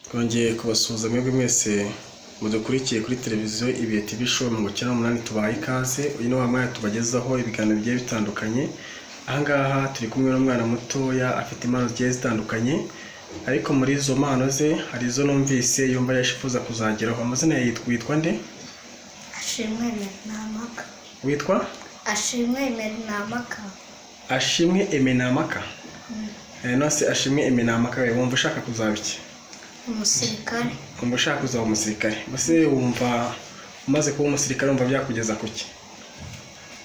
twongeye kubasuhuza mwebwe mwese mudukurikiye kuri televiziyo ibihe TV show mirongo icyenda n'umunani tubaye ikaze uyu ni wa mwanya tubagezaho ibiganiro bigiye bitandukanye aha ngaha turi kumwe n'umwana mutoya afite impano zigiye zitandukanye ariko muri izo mpano ze hari izo numvise yumva yashifuza kuzageraho amazina yawe yitwa witwa nde ashimwe merinamaka witwa ashimwe merinamaka ashimwe emenamaka Eh, none se ashimwe emenamaka we wumva ushaka kuzaba iki umusirikare wumva ushaka kuzaba umusirikare mbese wumva umaze kuba umusirikare wumva byakugeza ku ki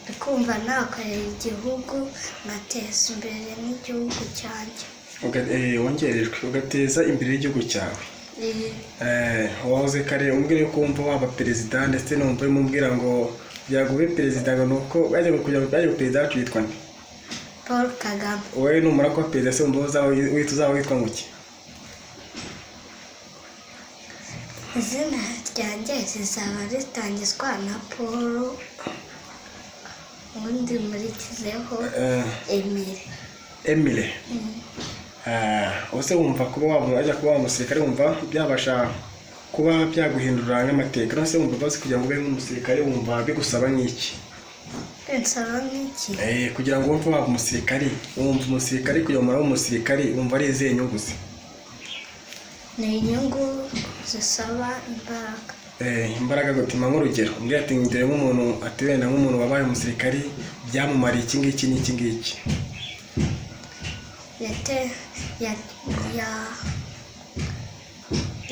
ndi kumva nakorera igihugu nkateza imbere n'igihugu cyanjye Uga- eh, wongerejwe ugateza imbere igihugu cyawe Eh, Eh, wahoze kare umubwire ko wumva waba perezida ndetse numva urimo umbwira ngo byago ube perezida ngo ni uko bajya kugira ngo bajye perezida wacu yitwa nde paul kagame wowe numara kuba perezida se wumva uzaba witwa uzaba witwa ngo iki izina ryanjye rizaba ritangizwa na paul ubundi murikizeho Eh, emile emile Mm. Eh, ese wumva kuba waba wajya kuba waba umusirikare wumva byabasha kuba byaguhindura nk'amateka nose wumva bazi kugira ngo ube nk'umusirikare wumva bigusaba nk'iki nsaba nk'iki Eh, kugira ngo wumve waba umusirikare wumva umusirikare kugira ngo umara w'umusirikare wumva ari izihe nyungu ze ni inyungu zisaba imbaraga Eh, imbaraga gutuma nk'urugero umbwira ati dore nk'umuntu ati wenda nk'umuntu wabaye umusirikare byamumariye iki ngiki n'iki ngiki yate- ya- ya-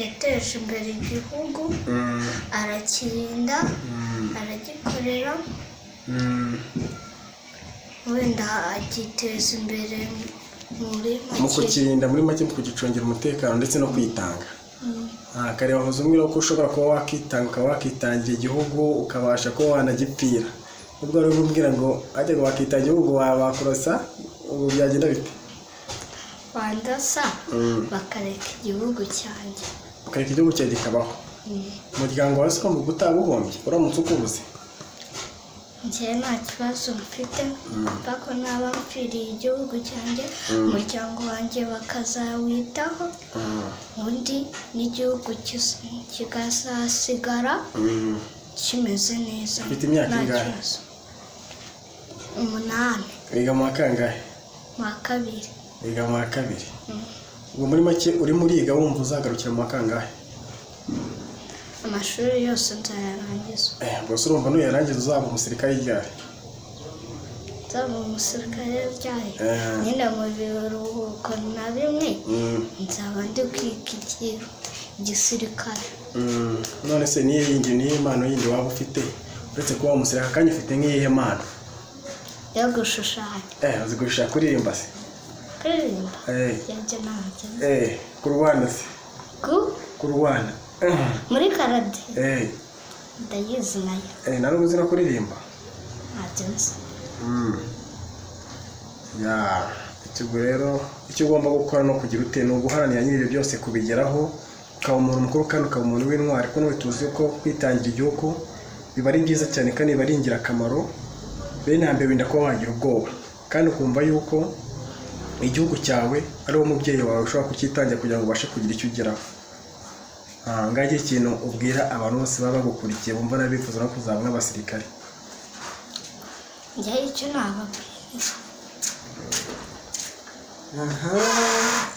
yateje imbere igihugu Mm, arakirinda mm, aragikorera mm. wenda agiteza imbere muri mu make kukirinda muri make mu kugicungira umutekano ndetse no kwitanga Mm, Ah, kare wahoze umbwira ko ushobora kuba wakitanga ukaba wakitangira igihugu ukabasha kuba wanagipfira ubwo rero umbwira ngo ajya ngo wakita igihugu wabakurosa ubu byagenda bite wandasa Mm. bakareka igihugu cyanjye ukareka igihugu cyawe kikabaho Mm, umuryango wawe se ugomba utabuhombye uramutse ukubuze njye nta kibazo mfite kuko naba mpfiriye igihugu cyanjye umuryango wanjye bakazawitaho Mm, ubundi n'igihugu kis- kigazasigara mm. kimeze neza Ufite imyaka nta ingahe? kibazo. umunani wiga mu wa kangahe mu wa kabiri wiga mu wa kabiri Mm. ubu muri make urimo uriga wumva uzagarukira mu wa kangahe amashuri yose nzayarangiza Eh, gusa urumva nuyarangiza uzaba umusirikare ryari nzaba umusirikare ryayo Eh. nyine mu biruhuko na bimwe Mm, nzaba ndi kwiga iki- igisirikare mm. none se niyo yindi niyo impano yindi waba ufite uretse kuba umusirikare kandi ufite nk'iyihe mpano yo gushushanya eh uzi gushaka kuririmba se kuririmba eh yajya ntabyo eh kurwana se ku kurwana Eh, muri karate eh ndayizi nayo eh nari uzi no kuririmba ntabyo nzi Mm. ya icyo ubwo rero icyo ugomba gukora ni ukugira ute ni uguharanira nyine ibyo byose kubigeraho ukaba umuntu mukuru kandi ukaba umuntu w'intwari kuko n'ubu tuzi ko kwitangira igihugu biba ari byiza cyane kandi biba ari ingirakamaro bene hambere wirinda kuba wagira ubwoba kandi ukumva yuko igihugu cyawe ari wo mubyeyi wawe ushobora kucyitangira kugira ngo ubashe kugira icyo ugeraho aha ngaha ikintu ubwira abantu bose baba bagukurikiye bumva n'abifuza no kuzaba nk'abasirikare njyewe icyo nababwira Aha.